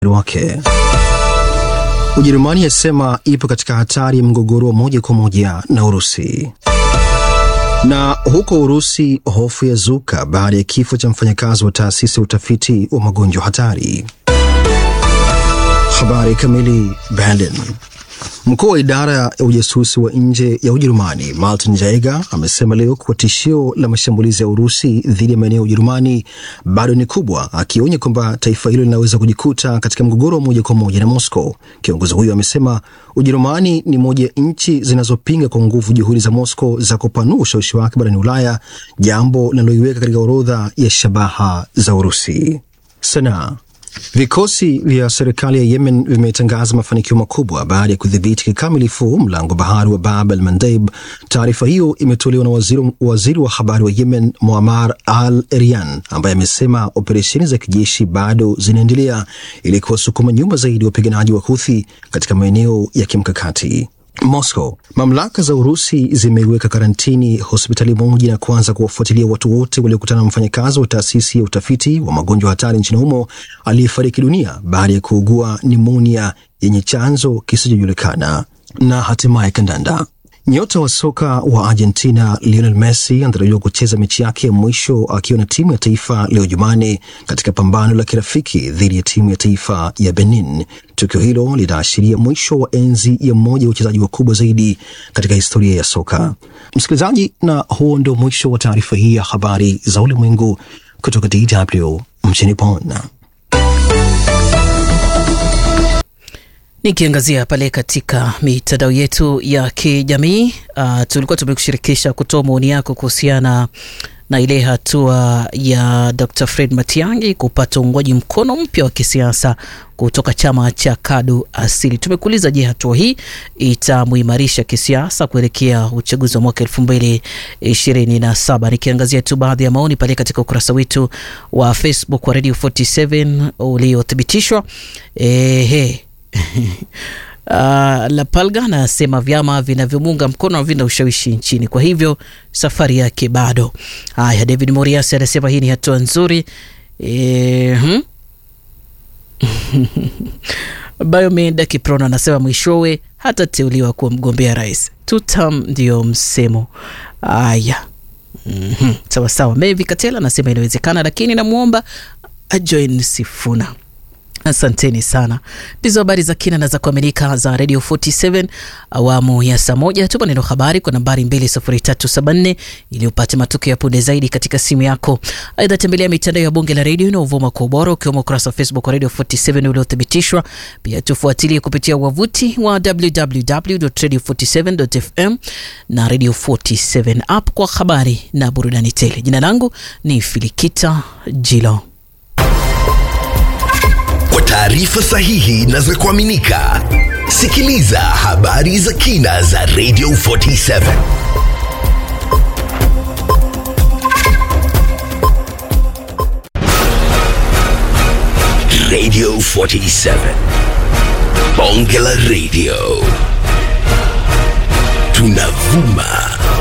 wake. Ujerumani yasema ipo katika hatari ya mgogoro wa moja kwa moja na Urusi. Na huko Urusi, hofu ya zuka baada ya kifo cha mfanyakazi wa taasisi ya utafiti wa magonjwa hatari. Habari kamili. Berlin. Mkuu wa idara ya ujasusi wa nje ya Ujerumani Martin Jaeger amesema leo kuwa tishio la mashambulizi ya Urusi dhidi ya maeneo ya Ujerumani bado ni kubwa, akionya kwamba taifa hilo linaweza kujikuta katika mgogoro wa moja kwa moja na Moscow. Kiongozi huyo amesema Ujerumani ni moja ya nchi zinazopinga kwa nguvu juhudi za Moscow za kupanua ushawishi wake barani Ulaya, jambo linaloiweka katika orodha ya shabaha za Urusi. Sanaa. Vikosi vya serikali ya Yemen vimetangaza mafanikio makubwa baada ya kudhibiti kikamilifu mlango bahari wa Bab el Mandeb. Taarifa hiyo imetolewa na waziri, waziri wa habari wa Yemen Muammar al Erian ambaye amesema operesheni za kijeshi bado zinaendelea ili kuwasukuma nyuma zaidi wapiganaji wa Huthi katika maeneo ya kimkakati. Moscow. Mamlaka za Urusi zimeiweka karantini hospitali moja na kuanza kuwafuatilia watu wote waliokutana na mfanyakazi wa taasisi ya utafiti wa magonjwa hatari nchini humo aliyefariki dunia baada ya kuugua nimonia yenye chanzo kisichojulikana. Na hatimaye kandanda. Nyota wa soka wa Argentina Lionel Messi anatarajiwa kucheza mechi yake ya mwisho akiwa na timu ya taifa leo Jumanne katika pambano la kirafiki dhidi ya timu ya taifa ya Benin. Tukio hilo linaashiria mwisho wa enzi ya mmoja wa wachezaji wakubwa zaidi katika historia ya soka. Msikilizaji, na huo ndio mwisho wa taarifa hii ya habari za ulimwengu kutoka DW mjini Bonn. Nikiangazia pale katika mitandao yetu ya kijamii uh, tulikuwa tumekushirikisha kutoa maoni yako kuhusiana na ile hatua ya Dr. Fred Matiang'i kupata uungwaji mkono mpya wa kisiasa kutoka chama cha KADU Asili. Tumekuuliza, je, hatua hii itamuimarisha kisiasa kuelekea uchaguzi wa mwaka elfu mbili ishirini na saba? Nikiangazia tu baadhi ya maoni pale katika ukurasa wetu wa Facebook wa Radio 47 uliothibitishwa ehe Uh, Lapalga anasema vyama vinavyomuunga mkono havina ushawishi nchini, kwa hivyo safari yake bado. Haya, David Moriasi anasema hii ni hatua nzuri. E, hmm? Biomed Kiprono anasema mwishowe hatateuliwa kuwa mgombea rais. Tutam ndio msemo. Haya, mm -hmm. Sawa sawa. Mevi Katela anasema inawezekana, lakini namwomba ajoin Sifuna. Asanteni sana. Ndizo habari za kina na za kuaminika za Radio 47 awamu ya saa moja. Tuma neno habari kwa nambari 20374 ili upate matukio ya punde zaidi katika simu yako. Aidha, tembelea mitandao ya bunge la redio inaovuma kwa ubora ukiwemo ukurasa wa Facebook wa Radio 47 uliothibitishwa. Pia tufuatilie kupitia wavuti wa www.radio47.fm na Radio 47 app kwa habari na burudani tele. Jina langu ni Filikita Jilo. Kwa taarifa sahihi na za kuaminika, sikiliza habari za kina za Radio 47. Radio 47. Bonge la Radio. Tunavuma